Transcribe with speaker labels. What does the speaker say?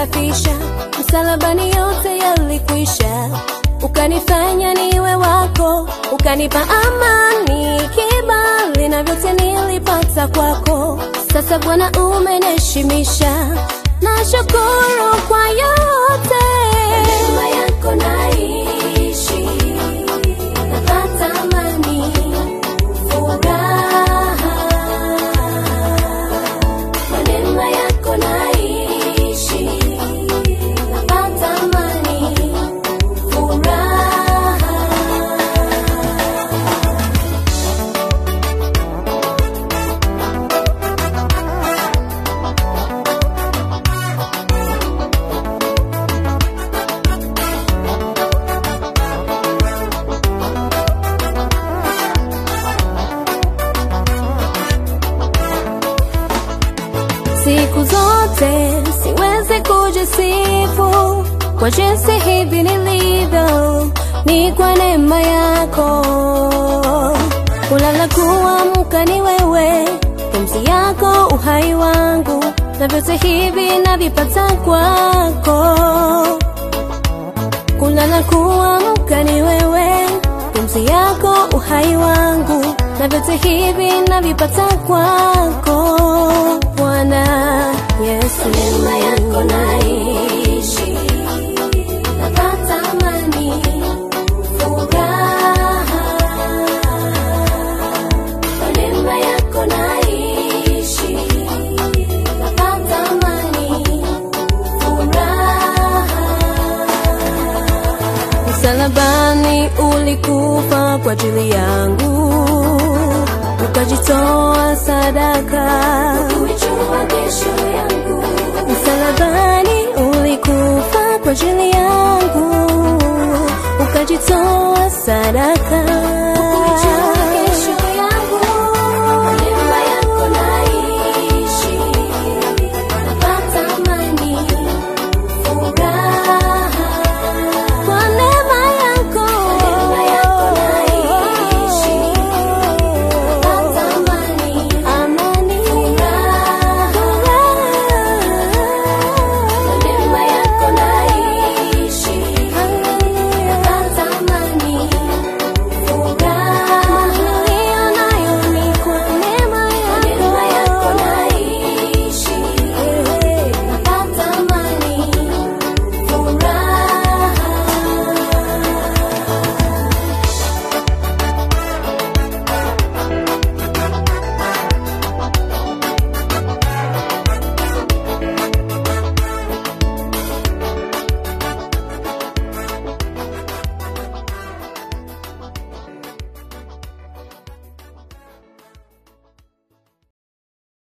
Speaker 1: ukanisafisha, msalabani yote yalikwisha, ukanifanya niwe wako, ukanipa amani, kibali na vyote nilipata kwako. Sasa Bwana umeniheshimisha, nashukuru kwa yote. Neema yako naishi, napata amani, furaha kwa neema yako naishi, napata amani, furaha. Siku zote siwezi kujisifu kwa jinsi hivi nilivyo, ni kwa neema yako. Kulala kuamka ni wewe, pumzi yako uhai wangu, na vyote hivi navipata kwako. Kulala kuamka ni wewe, pumzi yako uhai wangu, na vyote hivi navipata kwako Bwana Yesu. Neema yako naishi, napata amani, furaha. Kwa neema yako naishi, napata amani, furaha. Msalabani ulikufa kwa ajili yangu, ukajitoa sadaka. Kujua kesho yangu. Msalabani ulikufa kwa ajili yangu, ukajitoa sadaka.